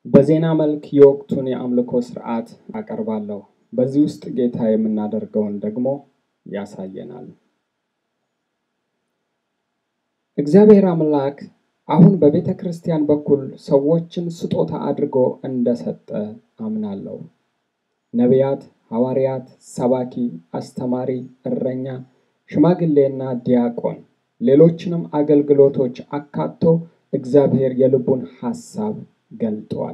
በዜና መልክ የወቅቱን የአምልኮ ስርዓት አቀርባለሁ። በዚህ ውስጥ ጌታ የምናደርገውን ደግሞ ያሳየናል። እግዚአብሔር አምላክ አሁን በቤተ ክርስቲያን በኩል ሰዎችን ስጦታ አድርጎ እንደሰጠ አምናለሁ። ነቢያት፣ ሐዋርያት፣ ሰባኪ፣ አስተማሪ፣ እረኛ፣ ሽማግሌና ዲያቆን ሌሎችንም አገልግሎቶች አካቶ እግዚአብሔር የልቡን ሐሳብ ገልጧል።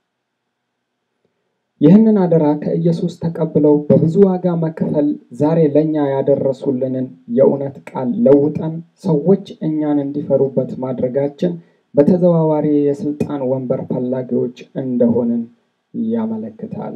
ይህንን አደራ ከኢየሱስ ተቀብለው በብዙ ዋጋ መክፈል ዛሬ ለእኛ ያደረሱልንን የእውነት ቃል ለውጠን ሰዎች እኛን እንዲፈሩበት ማድረጋችን በተዘዋዋሪ የስልጣን ወንበር ፈላጊዎች እንደሆንን ያመለክታል።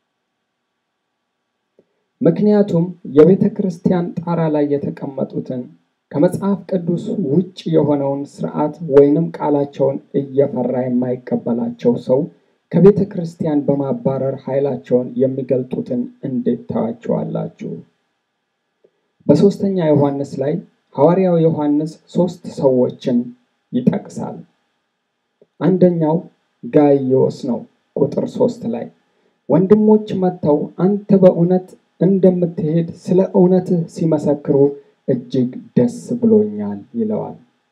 ምክንያቱም የቤተ ክርስቲያን ጣራ ላይ የተቀመጡትን ከመጽሐፍ ቅዱስ ውጭ የሆነውን ስርዓት ወይንም ቃላቸውን እየፈራ የማይቀበላቸው ሰው ከቤተ ክርስቲያን በማባረር ኃይላቸውን የሚገልጡትን እንዴት ታዋቸዋላችሁ? በሦስተኛ ዮሐንስ ላይ ሐዋርያው ዮሐንስ ሦስት ሰዎችን ይጠቅሳል። አንደኛው ጋይዮስ ነው። ቁጥር ሦስት ላይ ወንድሞች መጥተው አንተ በእውነት እንደምትሄድ ስለ እውነትህ ሲመሰክሩ እጅግ ደስ ብሎኛል ይለዋል።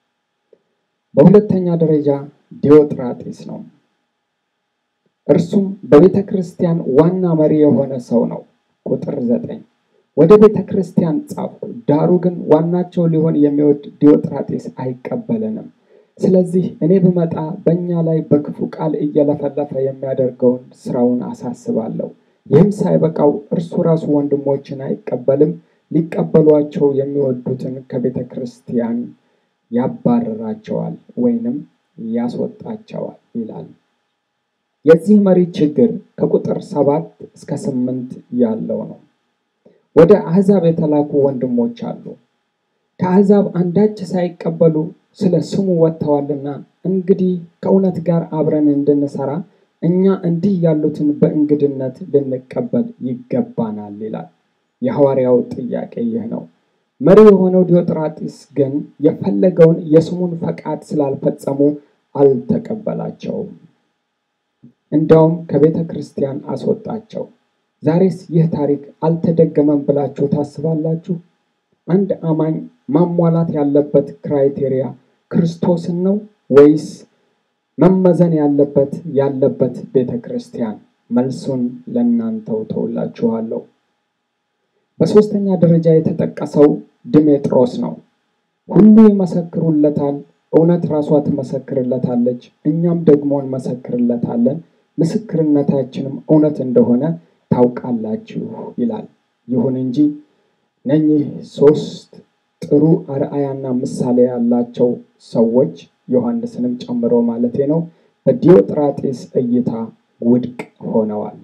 በሁለተኛ ደረጃ ዲዮጥራጢስ ነው። እርሱም በቤተ ክርስቲያን ዋና መሪ የሆነ ሰው ነው። ቁጥር ዘጠኝ ወደ ቤተ ክርስቲያን ጻፍኩ፣ ዳሩ ግን ዋናቸው ሊሆን የሚወድ ዲዮጥራጢስ አይቀበለንም። ስለዚህ እኔ ብመጣ በእኛ ላይ በክፉ ቃል እየለፈለፈ የሚያደርገውን ስራውን አሳስባለሁ። ይህም ሳይበቃው እርሱ ራሱ ወንድሞችን አይቀበልም፣ ሊቀበሏቸው የሚወዱትን ከቤተ ክርስቲያን ያባርራቸዋል ወይንም ያስወጣቸዋል ይላል። የዚህ መሪ ችግር ከቁጥር ሰባት እስከ ስምንት ያለው ነው። ወደ አሕዛብ የተላኩ ወንድሞች አሉ። ከአሕዛብ አንዳች ሳይቀበሉ ስለ ስሙ ወጥተዋልና እንግዲህ ከእውነት ጋር አብረን እንድንሰራ እኛ እንዲህ ያሉትን በእንግድነት ልንቀበል ይገባናል ይላል። የሐዋርያው ጥያቄ ይህ ነው። መሪ የሆነው ዲዮጥራጢስ ግን የፈለገውን የስሙን ፈቃድ ስላልፈጸሙ አልተቀበላቸውም። እንዲያውም ከቤተ ክርስቲያን አስወጣቸው። ዛሬስ ይህ ታሪክ አልተደገመም ብላችሁ ታስባላችሁ? አንድ አማኝ ማሟላት ያለበት ክራይቴሪያ ክርስቶስን ነው ወይስ መመዘን ያለበት ያለበት ቤተ ክርስቲያን? መልሱን ለእናንተው ተውላችኋለሁ። በሦስተኛ ደረጃ የተጠቀሰው ድሜጥሮስ ነው። ሁሉ ይመሰክሩለታል፣ እውነት ራሷ ትመሰክርለታለች፣ እኛም ደግሞ እንመሰክርለታለን፣ ምስክርነታችንም እውነት እንደሆነ ታውቃላችሁ ይላል። ይሁን እንጂ እነኚህ ሶስት ጥሩ አርአያና ምሳሌ ያላቸው ሰዎች ዮሐንስንም ጨምሮ ማለቴ ነው በዲዮጥራጢስ እይታ ውድቅ ሆነዋል።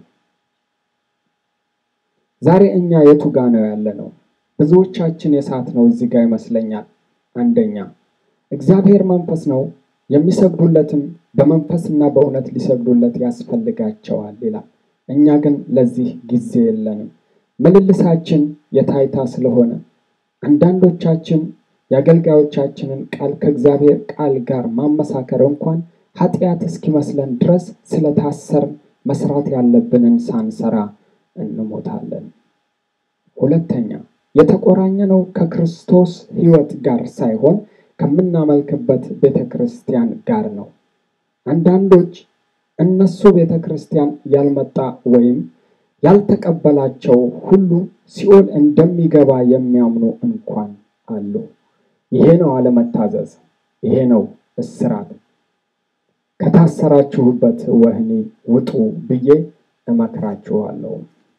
ዛሬ እኛ የቱ ጋ ነው ያለ ነው? ብዙዎቻችን የሳት ነው እዚህ ጋር ይመስለኛል። አንደኛ እግዚአብሔር መንፈስ ነው፣ የሚሰግዱለትም በመንፈስና በእውነት ሊሰግዱለት ያስፈልጋቸዋል ይላል። እኛ ግን ለዚህ ጊዜ የለንም። ምልልሳችን የታይታ ስለሆነ አንዳንዶቻችን የአገልጋዮቻችንን ቃል ከእግዚአብሔር ቃል ጋር ማመሳከር እንኳን ኃጢአት እስኪመስለን ድረስ ስለታሰር መስራት ያለብንን ሳንሰራ እንሞታለን። ሁለተኛ የተቆራኘነው ከክርስቶስ ሕይወት ጋር ሳይሆን ከምናመልክበት ቤተ ክርስቲያን ጋር ነው። አንዳንዶች እነሱ ቤተ ክርስቲያን ያልመጣ ወይም ያልተቀበላቸው ሁሉ ሲኦል እንደሚገባ የሚያምኑ እንኳን አሉ። ይሄ ነው አለመታዘዝ፣ ይሄ ነው እስራት። ከታሰራችሁበት ወህኒ ውጡ ብዬ እመክራችኋለሁ።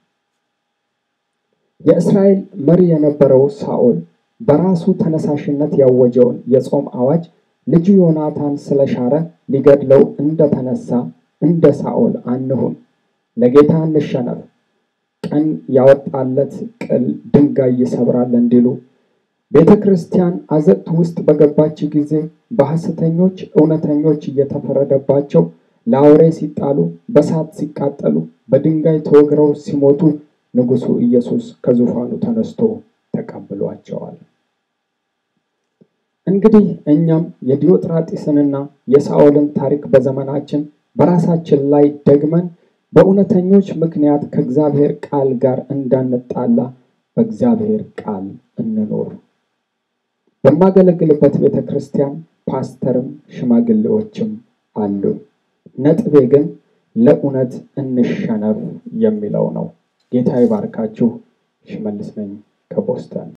የእስራኤል መሪ የነበረው ሳኦል በራሱ ተነሳሽነት ያወጀውን የጾም አዋጅ ልጁ ዮናታን ስለሻረ ሊገድለው እንደተነሳ እንደ ሳኦል አንሁን። ለጌታ እንሸነፍ። ቀን ያወጣለት ቅል ድንጋይ ይሰብራል እንዲሉ ቤተ ክርስቲያን አዘቅት ውስጥ በገባች ጊዜ በሐሰተኞች እውነተኞች እየተፈረደባቸው ለአውሬ ሲጣሉ፣ በሳት ሲቃጠሉ፣ በድንጋይ ተወግረው ሲሞቱ ንጉሡ ኢየሱስ ከዙፋኑ ተነስቶ ተቀብሏቸዋል። እንግዲህ እኛም የዲዮጥራጢስንና የሳኦልን ታሪክ በዘመናችን በራሳችን ላይ ደግመን በእውነተኞች ምክንያት ከእግዚአብሔር ቃል ጋር እንዳንጣላ በእግዚአብሔር ቃል እንኖር። በማገለግልበት ቤተ ክርስቲያን ፓስተርም ሽማግሌዎችም አሉ። ነጥቤ ግን ለእውነት እንሸነፍ የሚለው ነው። ጌታ ይባርካችሁ። ሽመልስ ነኝ ከቦስተን።